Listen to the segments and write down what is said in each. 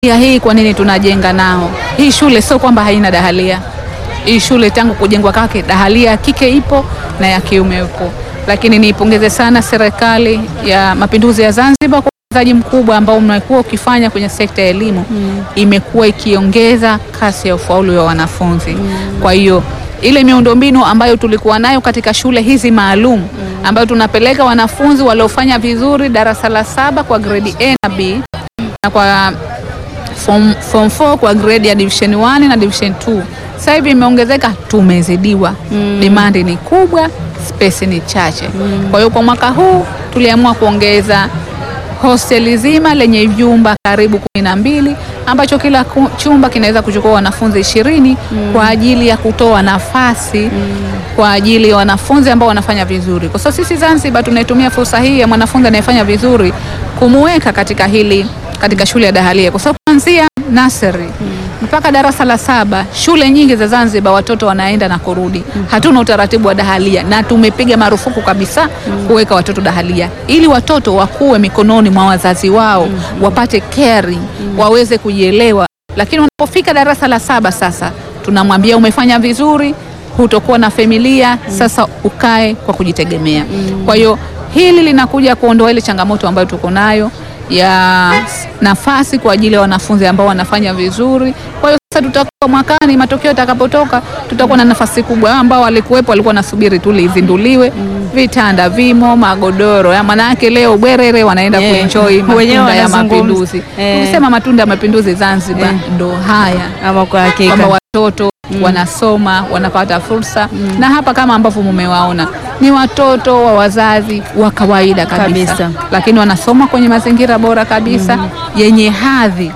ya hii kwa nini tunajenga nao hii shule? Sio kwamba haina dahalia. Hii shule tangu kujengwa kwake dahalia ya kike ipo na ya kiume ipo, lakini niipongeze sana serikali ya Mapinduzi ya Zanzibar kwa uwekezaji mkubwa ambao umekuwa ukifanya kwenye sekta ya elimu imekuwa ikiongeza kasi ya ufaulu wa wanafunzi. Kwa hiyo ile miundombinu ambayo tulikuwa nayo katika shule hizi maalum ambayo tunapeleka wanafunzi waliofanya vizuri darasa la saba kwa grade A na B na kwa form, form 4 kwa grade ya division 1 na division 2 sasa hivi imeongezeka, tumezidiwa. Demand ni kubwa, space ni chache. Kwa hiyo kwa mwaka huu tuliamua kuongeza hosteli zima lenye vyumba karibu kumi na mbili ambacho kila ku- chumba kinaweza kuchukua wanafunzi ishirini kwa ajili ya kutoa nafasi kwa ajili ya wanafunzi ambao wanafanya vizuri. Kwa sababu sisi Zanzibar tunaitumia fursa hii ya mwanafunzi anayefanya vizuri kumuweka katika hili katika shule ya dahalia, kwa sababu kuanzia nursery mpaka darasa la saba shule nyingi za Zanzibar watoto wanaenda na kurudi. Hatuna utaratibu wa dahalia na tumepiga marufuku kabisa kuweka watoto dahalia, ili watoto wakuwe mikononi mwa wazazi wao, wapate caring, waweze kujielewa. Lakini wanapofika darasa la saba sasa tunamwambia umefanya vizuri, hutokuwa na familia, sasa ukae kwa kujitegemea. Kwa hiyo hili linakuja kuondoa ile changamoto ambayo tuko nayo ya nafasi kwa ajili ya wanafunzi ambao wanafanya vizuri. Kwa hiyo sasa tutakuwa mwakani, matokeo yatakapotoka, tutakuwa na nafasi kubwa. Ambao walikuwepo walikuwa nasubiri tu lizinduliwe, vitanda vimo, magodoro ya manake, leo bwerere wanaenda Yeah. kuenjoy Wenyewe matunda ya wanazungumza. mapinduzi. Eh. Tukisema matunda ya mapinduzi Zanzibar Eh. ndo haya Ama kwa hakika kwamba watoto wanasoma wanapata fursa na hapa kama ambavyo mumewaona ni watoto wa wazazi wa kawaida kabisa, Kabisa. lakini wanasoma kwenye mazingira bora kabisa yenye hadhi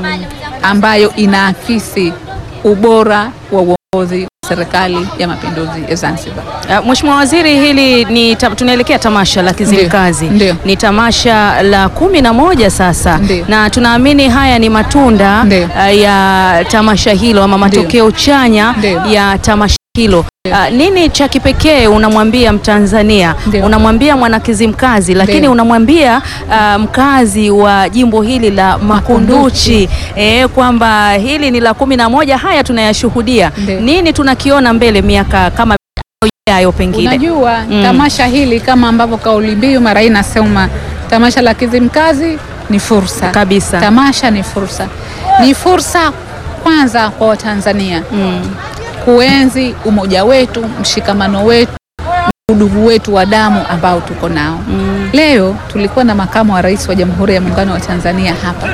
ambayo inaakisi ubora wa uongozi wa serikali ya mapinduzi ya Zanzibar. Uh, Mheshimiwa Waziri, hili ni ta, tunaelekea tamasha la Kizimkazi. Ndio. Ni tamasha la kumi na moja sasa Ndio. na tunaamini haya ni matunda Ndio. uh, ya tamasha hilo ama matokeo chanya Ndio. ya tamasha hilo. Uh, nini cha kipekee unamwambia Mtanzania, Ndio. unamwambia mwana Kizimkazi, lakini Ndio. unamwambia uh, mkazi wa jimbo hili la Makunduchi eh, kwamba hili ni la kumi na moja, haya tunayashuhudia. Ndio. Nini tunakiona mbele miaka kama ijayo pengine? Unajua Mm. tamasha hili kama ambavyo kauli mbiu mara hii inasema tamasha la Kizimkazi ni fursa Kabisa. Tamasha ni fursa, ni fursa kwanza kwa Watanzania Mm. kuenzi umoja wetu, mshikamano wetu, udugu wetu wa damu ambao tuko nao. Leo tulikuwa na makamu wa rais wa Jamhuri ya Muungano wa Tanzania hapa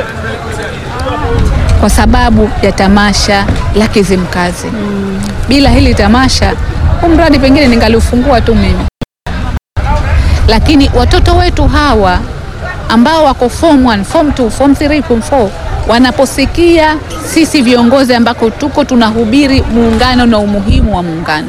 kwa sababu ya tamasha la Kizimkazi. Bila hili tamasha, huu mradi pengine ningaliufungua tu mimi, lakini watoto wetu hawa ambao wako form 1, form 2, form 3, form 4 wanaposikia sisi viongozi ambako tuko tunahubiri muungano na umuhimu wa muungano,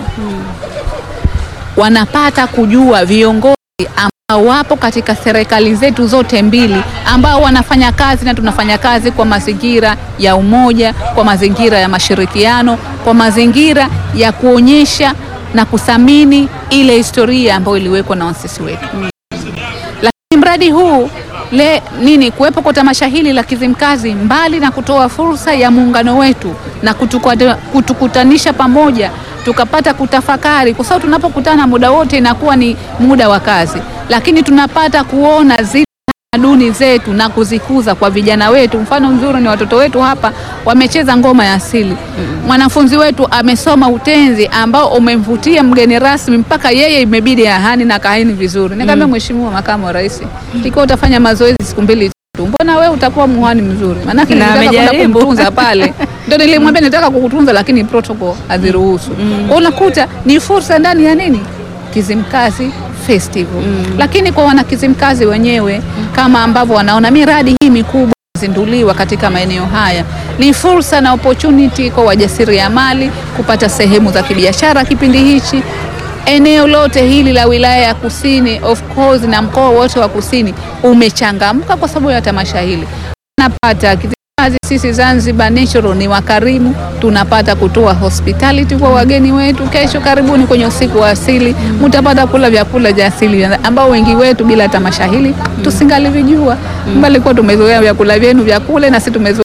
wanapata kujua viongozi ambao wapo katika serikali zetu zote mbili ambao wanafanya kazi na tunafanya kazi kwa mazingira ya umoja, kwa mazingira ya mashirikiano, kwa mazingira ya kuonyesha na kuthamini ile historia ambayo iliwekwa na wasisi wetu. Lakini mradi huu le nini kuwepo kwa tamasha hili la Kizimkazi, mbali na kutoa fursa ya muungano wetu na kutukwata- kutukutanisha pamoja, tukapata kutafakari, kwa sababu tunapokutana muda wote inakuwa ni muda wa kazi, lakini tunapata kuona zile tamaduni zetu na kuzikuza kwa vijana wetu. Mfano mzuri ni watoto wetu hapa wamecheza ngoma ya asili. Mwanafunzi wetu amesoma utenzi ambao umemvutia mgeni rasmi mpaka yeye imebidi ahani na kaini vizuri. Nikamwambia Mheshimiwa Makamu wa Rais, ikiwa utafanya mazoezi siku mbili tu, mbona wewe utakuwa muhani mzuri? Maanake Na nilitaka kwenda amejaribu. kumtunza pale, ndio nilimwambia nitaka kukutunza, lakini protocol haziruhusu. Kwa unakuta ni fursa ndani ya nini Kizimkazi Festival. Lakini kwa wana Kizimkazi wenyewe kama ambavyo wanaona miradi hii mikubwa zinduliwa katika maeneo haya ni fursa na opportunity kwa wajasiriamali kupata sehemu za kibiashara kipindi hichi. Eneo lote hili la wilaya ya Kusini of course na mkoa wote wa Kusini umechangamka kwa sababu ya tamasha hili. Napata Kizimkazi, sisi Zanzibar Natural ni wakarimu, tunapata kutoa hospitality kwa wageni wetu. Kesho karibuni kwenye usiku wa asili mtapata kula vyakula vya asili ambao wengi wetu bila tamasha hili tusingalivijua, mbali kuwa tumezoea vyakula vyenu vya kule na sisi tumezoea